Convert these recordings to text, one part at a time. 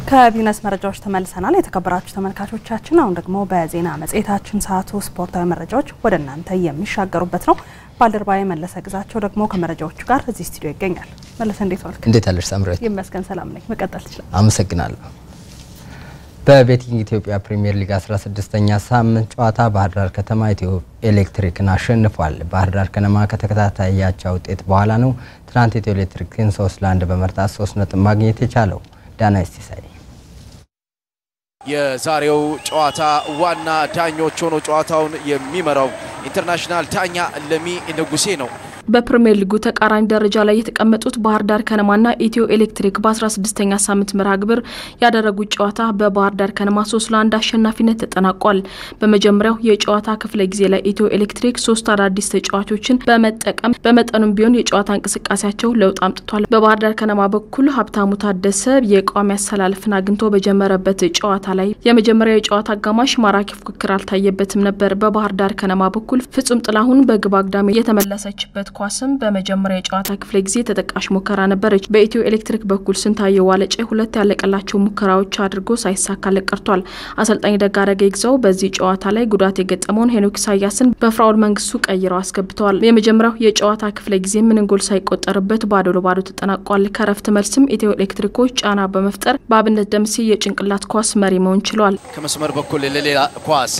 ከቢዝነስ መረጃዎች ተመልሰናል። የተከበራችሁ ተመልካቾቻችን፣ አሁን ደግሞ በዜና መጽሔታችን ሰዓቱ ስፖርታዊ መረጃዎች ወደ እናንተ የሚሻገሩበት ነው። ባልደረባዬ መለሰ ግዛቸው ደግሞ ከመረጃዎቹ ጋር እዚህ ስቱዲዮ ይገኛል። መለሰ እንዴት ዋልክ? እንዴት አለሽ ሳምሬት? ይመስገን ሰላም ነኝ። መቀጠል ትችላለህ። አመሰግናለሁ። በቤቲንግ ኢትዮጵያ ፕሪሚየር ሊግ 16ኛ ሳምንት ጨዋታ ባህር ዳር ከተማ ኢትዮ ኤሌክትሪክን አሸንፏል። ባህር ዳር ከነማ ከተከታታይ ያቻ ውጤት በኋላ ነው ትናንት ኢትዮ ኤሌክትሪክን 3 ለ1 በመርታት 3 ነጥብ ማግኘት የቻለው። ዳና ስቲሳይ የዛሬው ጨዋታ ዋና ዳኞች ሆኖ ጨዋታውን የሚመራው ኢንተርናሽናል ዳኛ ለሚ ንጉሴ ነው። በፕሪምየር ሊጉ ተቃራኒ ደረጃ ላይ የተቀመጡት ባህር ዳር ከነማና ኢትዮ ኤሌክትሪክ በ16ኛ ሳምንት መርሃ ግብር ያደረጉት ጨዋታ በባህር ዳር ከነማ ሶስት ለአንድ አሸናፊነት ተጠናቋል። በመጀመሪያው የጨዋታ ክፍለ ጊዜ ላይ ኢትዮ ኤሌክትሪክ ሶስት አዳዲስ ተጫዋቾችን በመጠቀም በመጠኑም ቢሆን የጨዋታ እንቅስቃሴያቸው ለውጥ አምጥቷል። በባህር ዳር ከነማ በኩል ሀብታሙ ታደሰ የቋሚ አሰላለፍን አግኝቶ በጀመረበት ጨዋታ ላይ የመጀመሪያው የጨዋታ አጋማሽ ማራኪ ፉክክር አልታየበትም ነበር። በባህር ዳር ከነማ በኩል ፍጹም ጥላሁን በግብ አግዳሚ የተመለሰችበት ኳስም በመጀመሪያ የጨዋታ ክፍለ ጊዜ ተጠቃሽ ሙከራ ነበረች። በኢትዮ ኤሌክትሪክ በኩል ስንታየው ዋለጨ ሁለት ያለቀላቸው ሙከራዎች አድርጎ ሳይሳካለት ቀርቷል። አሰልጣኝ ደጋረገ ይግዛው በዚህ ጨዋታ ላይ ጉዳት የገጠመውን ሄኖክ ኢሳያስን በፍራውል መንግስቱ ቀይረው አስገብተዋል። የመጀመሪያው የጨዋታ ክፍለ ጊዜ ምንም ጎል ሳይቆጠርበት ባዶ ለባዶ ተጠናቋል። ከረፍት መልስም ኢትዮ ኤሌክትሪኮች ጫና በመፍጠር በአብነት ደምሴ የጭንቅላት ኳስ መሪ መሆን ችሏል። ከመስመር በኩል ለሌላ ኳስ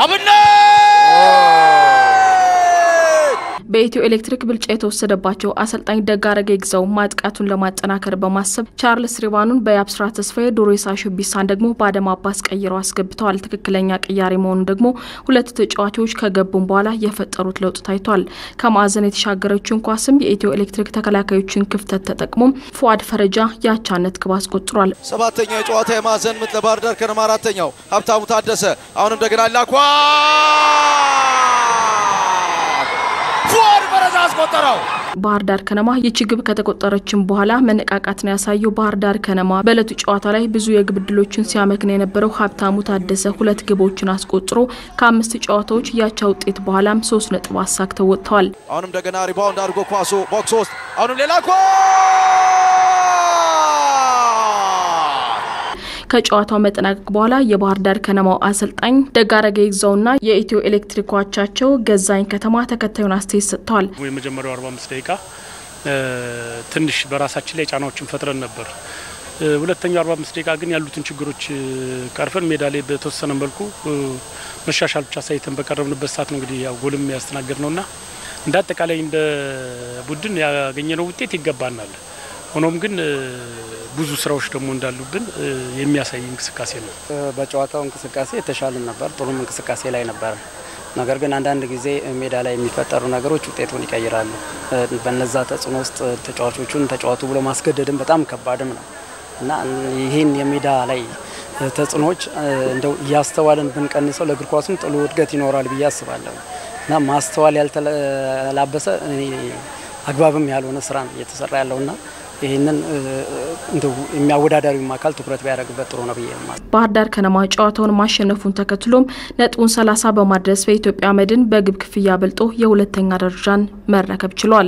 አብነት በኢትዮ ኤሌክትሪክ ብልጫ የተወሰደባቸው አሰልጣኝ ደጋረገ ይግዛው ማጥቃቱን ለማጠናከር በማሰብ ቻርልስ ሪባኑን በያብስራ ተስፋዬ፣ ዱሬሳ ሹቢሳን ደግሞ በአደም አባስ ቀይረው አስገብተዋል። ትክክለኛ ቅያሬ መሆኑ ደግሞ ሁለት ተጫዋቾች ከገቡም በኋላ የፈጠሩት ለውጥ ታይቷል። ከማዕዘን የተሻገረችውን ኳስም የኢትዮ ኤሌክትሪክ ተከላካዮችን ክፍተት ተጠቅሞ ፉአድ ፈረጃ የአቻነት ግብ አስቆጥሯል። ሰባተኛው የጨዋታ የማዕዘን ምት ለባህር ዳር ከነማ አራተኛው ሀብታሙ ታደሰ አሁን እንደገና ላኳ ፉአድ ፈረጃ አስቆጠረው። ባህር ዳር ከነማ ይቺ ግብ ከተቆጠረችም በኋላ መነቃቃትን ያሳየው ባህር ዳር ከነማ በእለቱ ጨዋታ ላይ ብዙ የግብ ዕድሎችን ሲያመክን የነበረው ሀብታሙ ታደሰ ሁለት ግቦችን አስቆጥሮ ከአምስት ጨዋታዎች ያቻ ውጤት በኋላም ሶስት ነጥብ አሳክተው ወጥተዋል። አሁንም እንደገና ሪባውንድ አድርጎ ኳሱ ቦክስ ውስጥ አሁንም ሌላ ኳ ከጨዋታው መጠናቀቅ በኋላ የባህር ዳር ከነማው አሰልጣኝ ደጋረገ ይግዛውና የኢትዮ ኤሌክትሪክ አቻቸው ገዛኝ ከተማ ተከታዩን አስተያየት ሰጥተዋል። የመጀመሪያው 45 ደቂቃ ትንሽ በራሳችን ላይ ጫናዎችን ፈጥረን ነበር። ሁለተኛው 45 ደቂቃ ግን ያሉትን ችግሮች ቀርፈን ሜዳ ላይ በተወሰነ መልኩ መሻሻል ብቻ ሳይተን በቀረብንበት ሰዓት ነው እንግዲህ ያው ጎልም ያስተናገድ ነውና እንደ አጠቃላይ እንደ ቡድን ያገኘነው ውጤት ይገባናል። ሆኖም ግን ብዙ ስራዎች ደግሞ እንዳሉብን የሚያሳይ እንቅስቃሴ ነው። በጨዋታው እንቅስቃሴ የተሻለ ነበር፣ ጥሩም እንቅስቃሴ ላይ ነበር። ነገር ግን አንዳንድ ጊዜ ሜዳ ላይ የሚፈጠሩ ነገሮች ውጤቱን ይቀይራሉ። በነዛ ተጽዕኖ ውስጥ ተጫዋቾቹን ተጫዋቱ ብሎ ማስገደድም በጣም ከባድም ነው እና ይህን የሜዳ ላይ ተጽዕኖዎች እንደው እያስተዋልን ብንቀንሰው ለእግር ኳሱም ጥሩ እድገት ይኖራል ብዬ አስባለሁ እና ማስተዋል ያልተላበሰ አግባብም ያልሆነ ስራ ነው እየተሰራ ያለውና ይህንን የሚያወዳዳሪውም አካል ትኩረት ቢያደርግበት ጥሩ ነው ብዬ ባህር ዳር ከነማ ጨዋታውን ማሸነፉን ተከትሎም ነጥቡን ሰላሳ በማድረስ በኢትዮጵያ መድን በግብ ክፍያ በልጦ የሁለተኛ ደረጃን መረከብ ችሏል።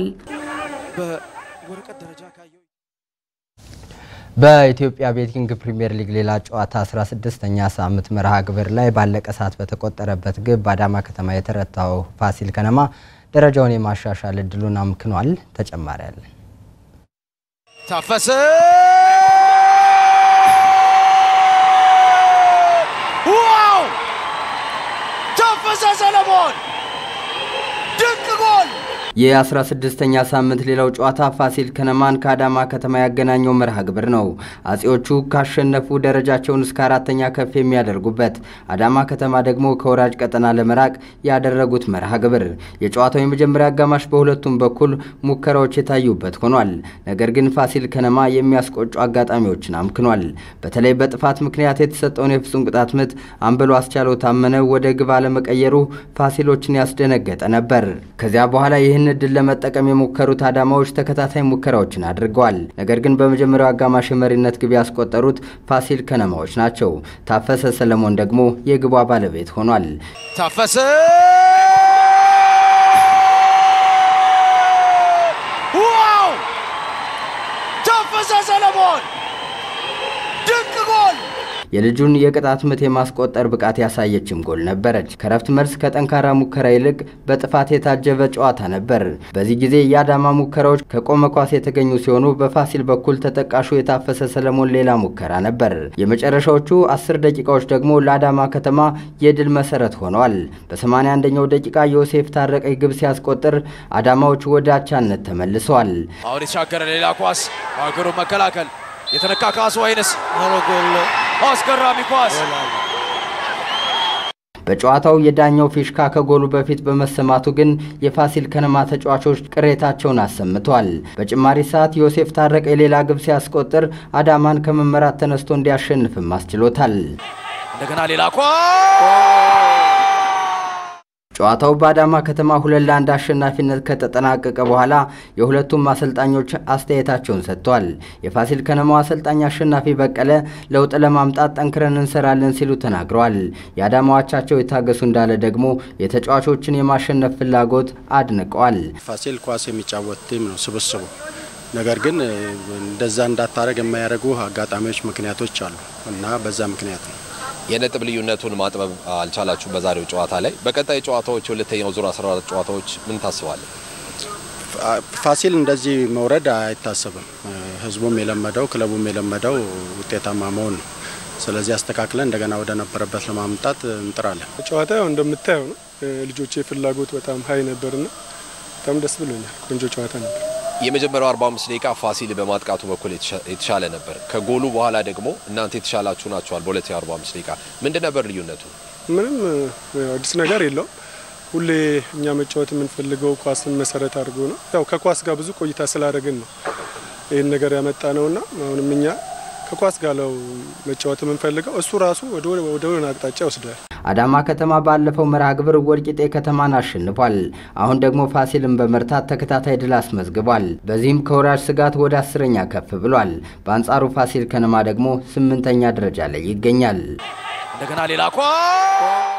በኢትዮጵያ ቤቲንግ ፕሪሚየር ሊግ ሌላ ጨዋታ 16ኛ ሳምንት መርሃ ግብር ላይ ባለቀ ሰዓት በተቆጠረበት ግብ በአዳማ ከተማ የተረታው ፋሲል ከነማ ደረጃውን የማሻሻል እድሉን አምክኗል። ተጨማሪ ያለን ታፈሰ ዋው! ታፈሰ ሰለሞን ድንቅ ጎል! የ16ኛ ሳምንት ሌላው ጨዋታ ፋሲል ከነማን ከአዳማ ከተማ ያገናኘው መርሃ ግብር ነው። አጼዎቹ ካሸነፉ ደረጃቸውን እስከ አራተኛ ከፍ የሚያደርጉበት፣ አዳማ ከተማ ደግሞ ከወራጅ ቀጠና ለመራቅ ያደረጉት መርሃ ግብር። የጨዋታው የመጀመሪያ አጋማሽ በሁለቱም በኩል ሙከራዎች የታዩበት ሆኗል። ነገር ግን ፋሲል ከነማ የሚያስቆጩ አጋጣሚዎችን አምክኗል። በተለይ በጥፋት ምክንያት የተሰጠውን የፍጹም ቅጣት ምት አምበሉ አስቻለው ታመነ ወደ ግብ አለመቀየሩ ፋሲሎችን ያስደነገጠ ነበር። ከዚያ በኋላ ይህን እድል ለመጠቀም የሞከሩት አዳማዎች ተከታታይ ሙከራዎችን አድርገዋል። ነገር ግን በመጀመሪያው አጋማሽ የመሪነት ግብ ያስቆጠሩት ፋሲል ከነማዎች ናቸው። ታፈሰ ሰለሞን ደግሞ የግቧ ባለቤት ሆኗል። ታፈሰ ዋው! ታፈሰ ሰለሞን ድንቅ ጎል! የልጁን የቅጣት ምት የማስቆጠር ብቃት ያሳየችም ጎል ነበረች። ከረፍት መልስ ከጠንካራ ሙከራ ይልቅ በጥፋት የታጀበ ጨዋታ ነበር። በዚህ ጊዜ የአዳማ ሙከራዎች ከቆመ ኳስ የተገኙ ሲሆኑ በፋሲል በኩል ተጠቃሹ የታፈሰ ሰለሞን ሌላ ሙከራ ነበር። የመጨረሻዎቹ አስር ደቂቃዎች ደግሞ ለአዳማ ከተማ የድል መሰረት ሆነዋል። በ81ኛው ደቂቃ ዮሴፍ ታረቀኝ ግብ ሲያስቆጥር አዳማዎች ወደ አቻነት ተመልሰዋል። አሁን የተሻገረ ሌላ ኳስ በአገሩ መከላከል የተነካ ካሱ አይነስ አስገራሚ ኳስ በጨዋታው የዳኛው ፊሽካ ከጎሉ በፊት በመሰማቱ ግን የፋሲል ከነማ ተጫዋቾች ቅሬታቸውን አሰምተዋል። በጭማሪ ሰዓት ዮሴፍ ታረቀኝ ሌላ ግብ ሲያስቆጥር አዳማን ከመመራት ተነስቶ እንዲያሸንፍም አስችሎታል። እንደገና ሌላ ኳስ ጨዋታው በአዳማ ከተማ ሁለት ለአንድ አሸናፊነት ከተጠናቀቀ በኋላ የሁለቱም አሰልጣኞች አስተያየታቸውን ሰጥተዋል። የፋሲል ከነማው አሰልጣኝ አሸናፊ በቀለ ለውጥ ለማምጣት ጠንክረን እንሰራለን ሲሉ ተናግረዋል። የአዳማ አቻቸው የታገሱ እንዳለ ደግሞ የተጫዋቾችን የማሸነፍ ፍላጎት አድንቀዋል። ፋሲል ኳስ የሚጫወት ቲም ነው ስብስቡ። ነገር ግን እንደዛ እንዳታረግ የማያደርጉ አጋጣሚዎች፣ ምክንያቶች አሉ እና በዛ ምክንያት ነው የነጥብ ልዩነቱን ማጥበብ አልቻላችሁም በዛሬው ጨዋታ ላይ። በቀጣይ ጨዋታዎች የሁለተኛው ዙር 14 ጨዋታዎች ምን ታስባለን? ፋሲል እንደዚህ መውረድ አይታሰብም። ህዝቡም የለመደው ክለቡም የለመደው ውጤታማ መሆን ነው። ስለዚህ አስተካክለን እንደገና ወደ ነበረበት ለማምጣት እንጥራለን። ጨዋታ እንደምታየው ነው። ልጆቼ ፍላጎት በጣም ሀይ ነበርና በጣም ደስ ብሎኛል። ቆንጆ ጨዋታ ነበር። የመጀመሪያው 45 ደቂቃ ፋሲል በማጥቃቱ በኩል የተሻለ ነበር። ከጎሉ በኋላ ደግሞ እናንተ የተሻላችሁ ናችኋል። በሁለተኛው 45 ደቂቃ ምንድን ነበር ልዩነቱ? ምንም አዲስ ነገር የለውም። ሁሌ እኛ መጫወት የምንፈልገው ኳስን መሰረት አድርጎ ነው። ያው ከኳስ ጋር ብዙ ቆይታ ስላደረግን ነው ይህን ነገር ያመጣ ነውና አሁንም እኛ ከኳስ ጋር ነው መጫወት የምንፈልገው። እሱ ራሱ ወደ ሆነ አቅጣጫ ይወስዳል። አዳማ ከተማ ባለፈው መርሃ ግብር ወልቂጤ ከተማን አሸንፏል። አሁን ደግሞ ፋሲልን በመርታት ተከታታይ ድል አስመዝግቧል። በዚህም ከወራጅ ስጋት ወደ አስረኛ ከፍ ብሏል። በአንጻሩ ፋሲል ከነማ ደግሞ ስምንተኛ ደረጃ ላይ ይገኛል። እንደገና ሌላ ኳስ